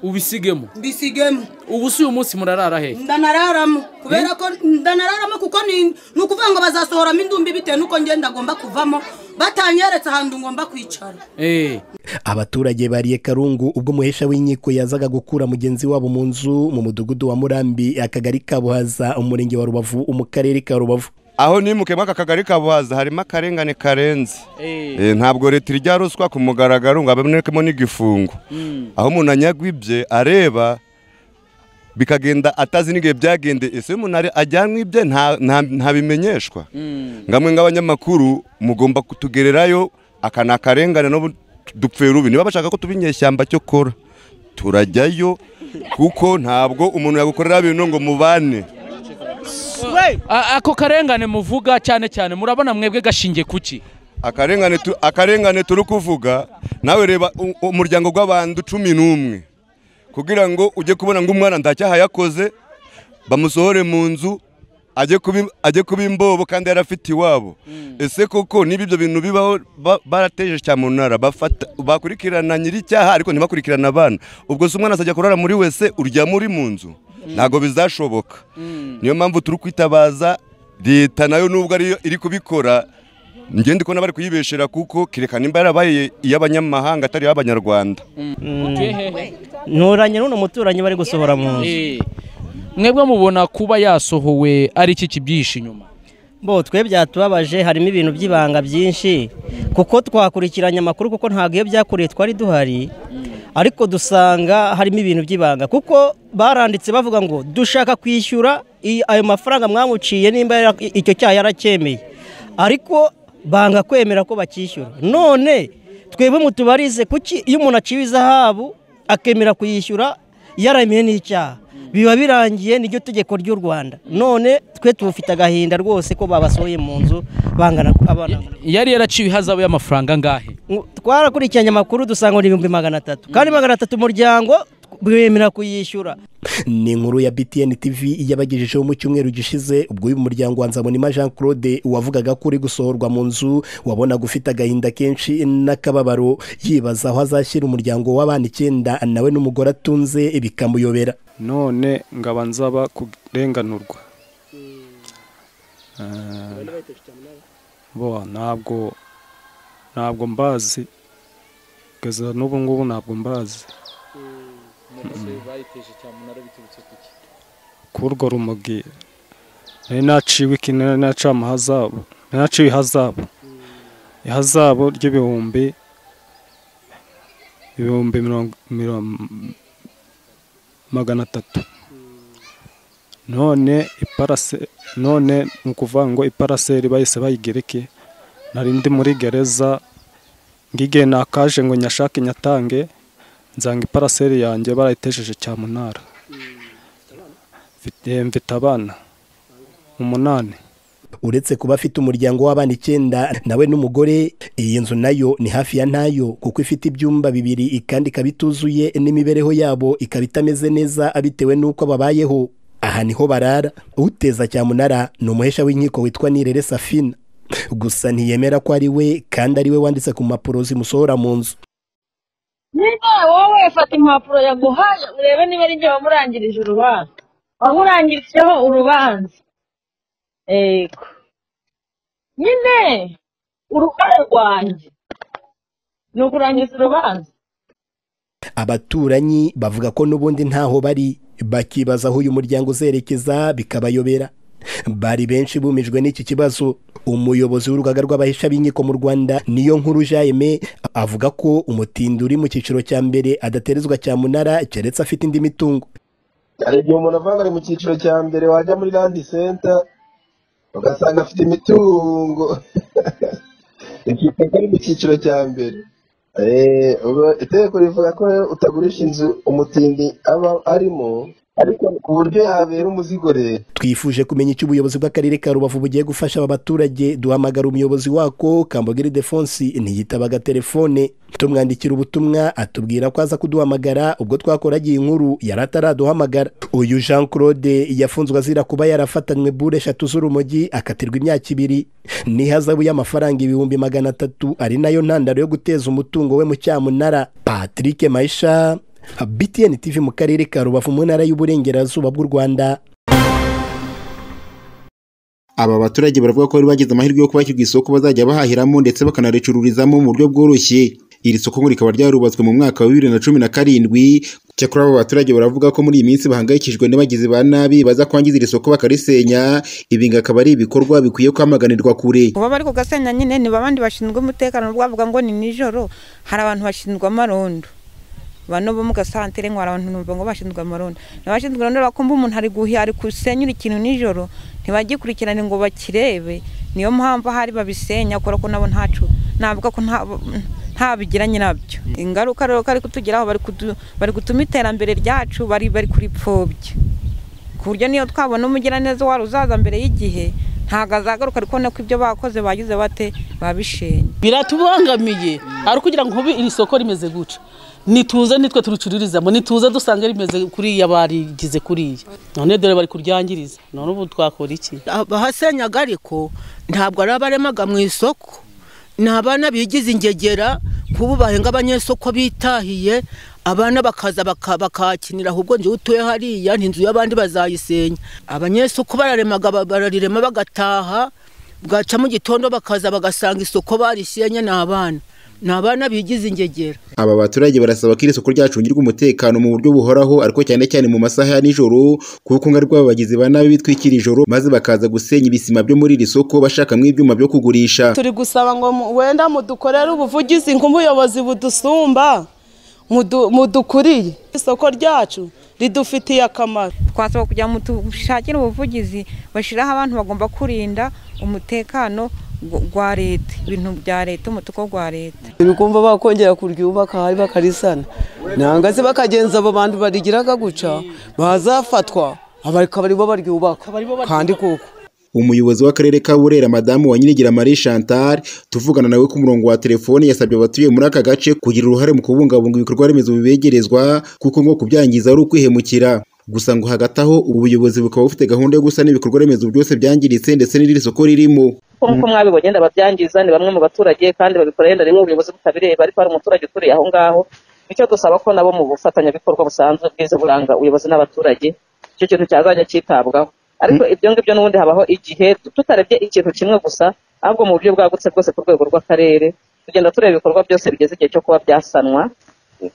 ubisigemo mbisigemo ubu si uyu munsi murarara hehe ndanararamo kubera ko ndanararamo kuko ni ni ukuvuga ngo bazasohoramo indumbi bitewe n'uko ngenda agomba kuvamo batanyeretse ahantu ngomba kwicara eee abaturage bariye karungu ubwo umuhesha w'inkiko yazaga gukura mugenzi wabo mu nzu mu mudugudu wa murambi akagari ka buhaza umurenge wa rubavu mu karere ka rubavu aho nimukemo aka kagari ka buhaza harimo akarengane karenze Eh, ntabwo leta irya ruswa ku mugaragaro ngo abonekemo n'igifungo aho umuntu anyagwibye areba bikagenda atazi n'igihe byagendeye ese iyo umuntu ari- ajyanwe ibye nta- nta- ntabimenyeshwa ngamwe nk'abanyamakuru mugomba kutugererayo aka ni akarengane n'ubu dupfera ubi niba bashaka ko tuba inyeshyamba cyo kora turajyayo kuko ntabwo umuntu yagukorera bintu ngo mubane A- ako karengane muvuga cyane cyane murabona mwebwe gashingiye kuki akarengane tu- akarengane turi kuvuga nawe reba u- umuryango gw'abantu cumi n'umwe kugira ngo ujye kubona ngo umwana ntacyaha yakoze bamusohore mu nzu ajye kuba ajye kuba imbobo kandi yarafite iwabo ese koko niba ibyo bintu bibaho ba- barateje cyamunara bafata bakurikirana nyir'icyaha ariko ntibakurikirana abana ubwo se umwana azajya kurara muri wese uryama uri mu nzu ntabwo bizashoboka niyo mpamvu turi kwitabaza leta nayo nubwo ariyo iri kubikora ngende kubona bari kuyibeshera kuko kerekana nimba yarabaye iy'abanyamahanga atari iy'abanyarwanda mutuye hehe nturanye n'uno muturanyi bari gusohora mu nzu Eee. mwebwe mubona kuba yasohowe ari iki kibyihishe inyuma bo twe byatubabaje harimo ibintu by'ibanga byinshi kuko twakurikiranye amakuru kuko ntabwo iyo byakoreye twari duhari ariko dusanga harimo ibintu by'ibanga kuko baranditse bavuga ngo dushaka kwishyura i- ayo mafaranga mwamuciye nimba yara- i- icyo cyaha yaracyemeye ariko banga kwemera ko bakishyura none twebwe mutubarize kuki iyo umuntu aciwe izahabu akemera kuyishyura yaramiye n'icyaha biba birangiye niryo tegeko ry'u rwanda none twe tubufite agahinda rwose ko babasohoye mu nzu bangana abana yari yaraciwe ihazabu y'amafaranga angahe twarakurikiranye amakuru dusanga ni ibihumbi magana atatu kandi magana atatu umuryango bemera kuyishyura ni inkuru ya btn tv yabagejejeho mu cyumweru gishize ubwo uyu muryango wa nzabonima jean claude wavugaga ko uri gusohorwa mu nzu wabonaga ufite agahinda kenshi n'akababaro yibaza aho azashyira umuryango w'abana icyenda nawe n'umugore atunze bikamuyobera none ngaba nzaba kurenganurwa bo ntabwo ntabwo mbazi kugeza n'ubu ngubu ntabwo mbazi kurwo rumogi nari naciwe iki nari naciwe amahazabu nari naciwe ihazabu ihazabu ry'ibihumbi ibihumbi mirongo mirongo- magana atatu none iparase none ni ukuvuga ngo iparaseri bahise bayigereke nari ndi muri gereza ngigihe nakaje ngo nyashake nyatange nzanga iparaseri yanjye barayitesheje cyamunara mfite mfite abana umunani uretse kuba afite umuryango w'abana icyenda nawe n'umugore iyi nzu nayo ni hafi ya ntayo kuko ifite ibyumba bibiri kandi ikaba ituzuye n'imibereho yabo ikaba itameze neza bitewe n'uko babayeho aha niho barara uteza cyamunara ni umuhesha w'inkiko witwa nirere safina gusa ntiyemera ko ari we kandi ari we wanditse ku mpapuro zimusohora mu nzu nyine wowe fata impapuro yaguhaye urebe niba ari jye wamurangirije urubanza wamurangirijeho urubanza yego nyine uruhare rwanjye ni ukurangiza urubanza abaturanyi bavuga ko n'ubundi ntaho bari bakibaza aho uyu muryango uzerekeza bikabayobera bari benshi bumijwe n'iki kibazo umuyobozi w'urugaga rw'abahesha b'inkiko mu rwanda niyo nkuru jayime avuga ko umutindi uri mu cyiciro cya mbere adaterezwa cyamunara keretse afite indi mitungo hari igihe umuntu avanga ari mu cyiciro cya mbere wajya muri landi senta ugasanga afite imitungo ikitwa ko ari mu cyiciro cya mbere Eh, ubwo itegeko rivuga ko utagurisha inzu umutindi aba arimo ariko ku buryo yabera umuzigo rero twifuje kumenya icyo ubuyobozi bw'akarere ka rubavu bugiye gufasha aba baturage duhamagara umuyobozi wako kambogiri defonsi ntiyitabaga telefone tumwandikira ubutumwa atubwira ko aza kuduhamagara ubwo twakoragiye inkuru yari ataraduhamagara uyu jean claude yafunzwe azira kuba yarafatanywe bure eshatu z'urumogi akatirwa imyaka ibiri n'ihazabu y'amafaranga ibihumbi magana atatu ari nayo ntandaro yo guteza umutungo we mu cyamunara patrick maisha btn tv mu karere ka rubavu mu ntara y'uburengerazuba bw'u rwanda aba baturage baravuga ko bari bagize amahirwe yo kubakirwa isoko bazajya bahahiramo ndetse bakanaricururizamo mu buryo bworoshye iri soko ngo rikaba ryarubatswe mu mwaka wa bibiri na cumi na karindwi cyakora aba baturage baravuga ko muri iyi minsi bahangayikishijwe n'abagizi ba nabi baza kwangiza iri soko bakarisenya ibi ngo akaba ari ibikorwa bikwiye kwamaganirwa kure kuba bari kugasenya nyine ni babandi bashinzwe umutekano ubwo bavuga ngo ni nijoro hari abantu bashinzwe amarondo bano bo mu gasantere ngo hari abantu numva ngo bashinzwe amarondo n'abashinzwe amarondo bakumva umuntu ari guhiya ari gusenyura ikintu nijoro ntibagikurikirane ngo bakirebe niyo mpamvu ahari babisenya kubera ko nabo ntacu navuga ko nta nta bigiranye nabyo ingaruka rero ko ari kutugeraho bari kudu- bari gutuma iterambere ryacu bari bari kuripfobya ku buryo niyo twabona umugiraneza wari uzaza mbere y'igihe ntabwo azagaruka ariko nako ibyo bakoze bagize bate babishenye biratubangamiye ari ukugira ngo ubu iri soko rimeze gutya nituze nitwe turicururizamo nituze dusange rimeze kuriya barigize kuriya none dore bari kuryangiriza none ubu twakora iki abahasenyaga ariko ntabwo ari abaremaga mu isoko ni abana bigize ingegera nk'ubu bahenga abanyesoko bitahiye abana bakaza baka- bakahakinira ahubwo njyewe utuye hariya n'inzu y'abandi bazayisenya abanyesoko bararemaga ba- bararirema bagataha bwaca mu gitondo bakaza bagasanga isoko barisenye ni abana ni abana bigize ingegera aba baturage barasaba ko iri soko ryacungirwa umutekano mu buryo buhoraho ariko cyane cyane mu masaha ya nijoro kuko ingaruka aba bagizi ba nabi bitwikira ijoro maze bakaza gusenya ibisima byo muri iri soko bashakamo ibyuma byo kugurisha turi gusaba ngo mu- wenda mudukorere ubuvugizi nk'ubuyobozi budusumba mudu- mudukuriye isoko ryacu ridufitiye akamaro twasaba kugira ngo dushakire ubuvugizi bashyiraho abantu bagomba kurinda umutekano gw- gwa leta ibintu bya leta umutuku gwa leta ibikumva bakongera kuryubaka hari bakarisana nanga se bakagenza abo bantu barigiraga guca bazafatwa abarika baribo baryubaka kandi kuko umuyobozi w'akarere ka burera madamu wa nyirigira marie chantal tuvugana nawe ku murongo wa telefoni yasabye abatuye muri aka gace kugira uruhare mu kubungabunga ibikorwa remezo bibegerezwa kuko ngo kubyangiza ari ukwihemukira gusa ngo hagati aho ubuyobozi bukaba bufite gahunda yo gusana ibikorwa remezo byose byangiritse ndetse n'iri soko ririmo ko nk'uko mwabibonye ndababyangiza ni bamwe mu baturage kandi babikora yenda rimwe ubuyobozi butabireba ariko hari umuturage uturiye aho ngaho icyo dusaba ko nabo mu bufatanyabikorwa busanzwe bwiza buranga ubuyobozi n'abaturage icyo kintu cyazajya cyitabwaho ariko ibyo ngibyo n'ubundi habaho igihe tutarebye ikintu kimwe gusa ahubwo mu buryo bwagutse bwose ku rwego rw'akarere tugenda tureba ibikorwa byose bigeze igihe cyo kuba byasanwa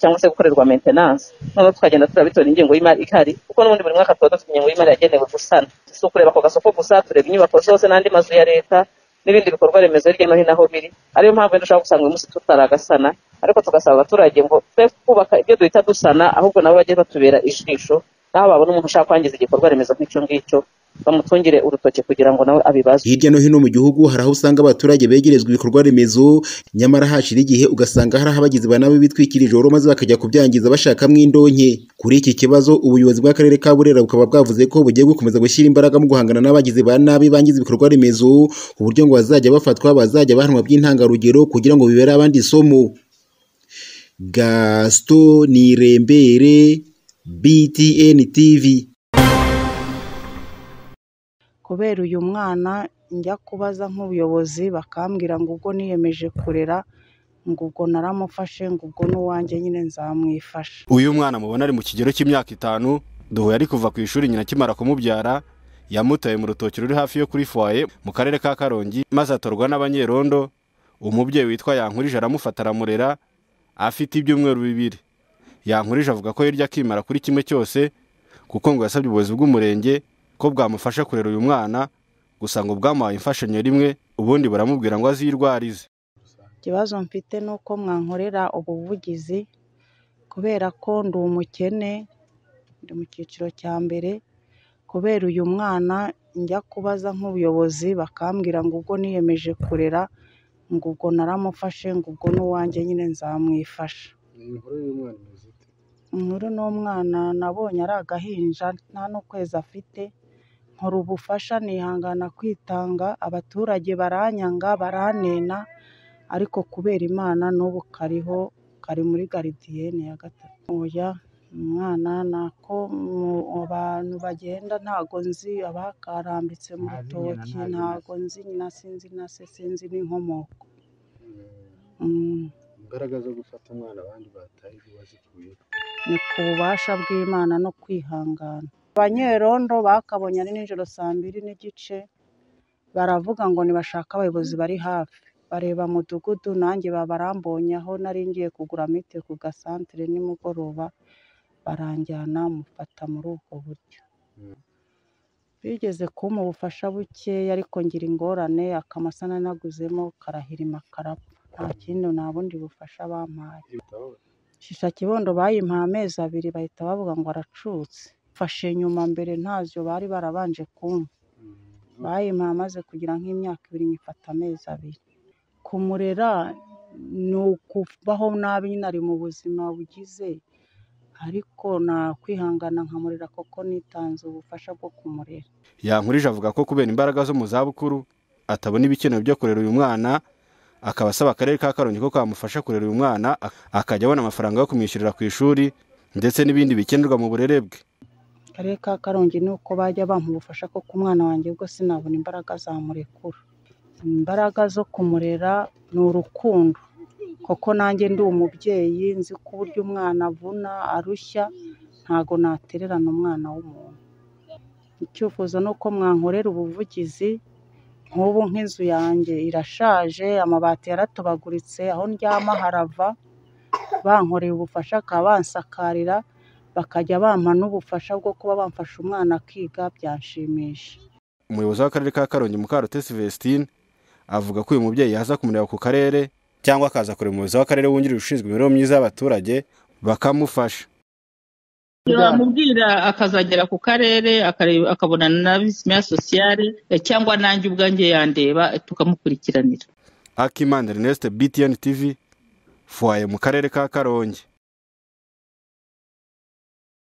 cyangwa se gukorerwa maintenance noneho tukagenda tureba bitewe n'ingengo y'imari ihari kuko n'ubundi buri mwaka tuba dufite ingengo y'imari yagenewe gusana si ukureba ako gasoko gusa tureba inyubako zose n'andi mazu ya leta n'ibindi bikorwa remezo hirya no hino aho biri ariyo mpamvu wenda ushobora gusanga uyu munsi tutaragasana ariko tugasaba abaturage ngo twe kubaka ibyo duhita dusana ahubwo nabo bajye batubera ijisho naho babona umuntu ushaka kwangiza igikorwa remezo nk'icyo ngicyo bamutungire urutoki kugira ngo nawe abibaze hirya no hino mu gihugu hari aho usanga abaturage begerezwa ibikorwa remezo nyamara hashira igihe ugasanga hari aho abagizi ba nabi bitwikira ijoro maze bakajya kubyangiza bashakamo indonke kuri iki kibazo ubuyobozi bw'akarere ka burera bukaba bwavuze ko bugiye gukomeza gushyira imbaraga mu guhangana n'abagizi ba nabi bangiza ibikorwa remezo uburyo ngo bazajya bafatwa bazajya bahanwa by'intangarugero kugira ngo bibere abandi isomo gasito nirembere btn tv kubera uyu mwana njya kubaza nk'ubuyobozi bakambwira ngo ubwo niyemeje kurera ngo ubwo naramufashe ngo ubwo n'uwanjye nyine nzamwifasha uyu mwana mubona ari mu kigero cy'imyaka itanu duhuye ari kuva ku ishuri nyina akimara kumubyara yamutaye mu rutoki ruri hafi yo kuri foye mu karere ka karongi maze atorwa n'abanyerondo umubyeyi witwa yankurije aramufata aramurera afite ibyumweru bibiri yankurije avuga ko hirya akimara kuri kimwe cyose kuko ngo yasabye ubuyobozi bw'umurenge ko bwamufasha kurera uyu mwana gusa ngo bwamuhaye imfashanyo rimwe ubundi baramubwira ngo azirwarize ikibazo mfite ni uko mwankorera ubuvugizi kubera ko ndi umukene ndi mu cyiciro cya mbere kubera uyu mwana njya kubaza nk'ubuyobozi bakambwira ngo ubwo niyemeje kurera ngo ubwo naramufashe ngo ubwo n'uwanjye nyine nzamwifasha inkuru n'umwana nabonye ari agahinja nta n'ukwezi afite nkora ubufasha nihangana kwitanga abaturage baranyanga baranena ariko kubera imana n'ubu kariho kari muri garidiyene ya gatatu oya umwana nako abantu bagenda ntago nzi abakarambitse mu rutoki ntago nzi nyina sinzi na se sinzi n'inkomoko Mm. imbaraga zo gufata umwana abandi bataye wazikuye ni ku bubasha bw'imana no kwihangana abanyerondo bakabonye ari nijoro saa mbiri n'igice baravuga ngo nibashaka abayobozi bari hafi bareba mudugudu nanjye babarambonye aho nari ngiye kugura mite ku gasantere nimugoroba baranjyana mufata muri ubwo buryo bigeze kumpa ubufasha bukeya ariko ngira ingorane akamasa nanaguzemo karahirima karapfa nta kindi nta bundi bufasha bampaye shisha kibondo bayimpaye amezi abiri bahita bavuga ngo aracutse fashe nyuma mbere ntazo bari barabanje kumva bayimpaye amaze kugira nk'imyaka ibiri nyifata amezi abiri kumurera ni ukubaho nabi nyine ari mu buzima bugize ariko nakwihangana nkamurera kuko nitanze ubufasha bwo kumurera yankurije avuga ko kubera imbaraga zo mu zabukuru atabona ibikenewe byo kurera uyu mwana akaba asaba akarere ka karongi ko kamufasha kurera uyu mwana ak- akajya abona amafaranga yo kumwishyurira ku ishuri ndetse n'ibindi bikenerwa mu burere bwe akarere ka karongi ni uko bajya bampa ubufasha kuko umwana wanjye bwo sinabona imbaraga zamurekura imbaraga zo kumurera ni urukundo kuko nanjye ndi umubyeyi nzi ko uburyo umwana avuna arushya ntago natererana umwana w'umuntu icyifuzo ni uko mwankorera ubuvugizi nk'ubu nk'inzu yanjye irashaje amabati yaratobaguritse aho ndyama harava bankoreye ubufasha bakaba bansakarira bakajya bampa n'ubufasha bwo kuba bamfasha umwana akiga byanshimisha umuyobozi w'akarere ka karongi mukarutesi Vestine avuga ko uyu mubyeyi yaza kumureba ku karere cyangwa akaza kureba umuyobozi w'akarere wungirije ushinzwe imibereho myiza y'abaturage bakamufasha turamubwira akazagera ku karere akareba- akabonana na visi meya sosiyale eh, cyangwa nanjye ubwanjye yandeba eh, tukamukurikiranira akimana ernest btn tv fuwaye mu karere ka karongi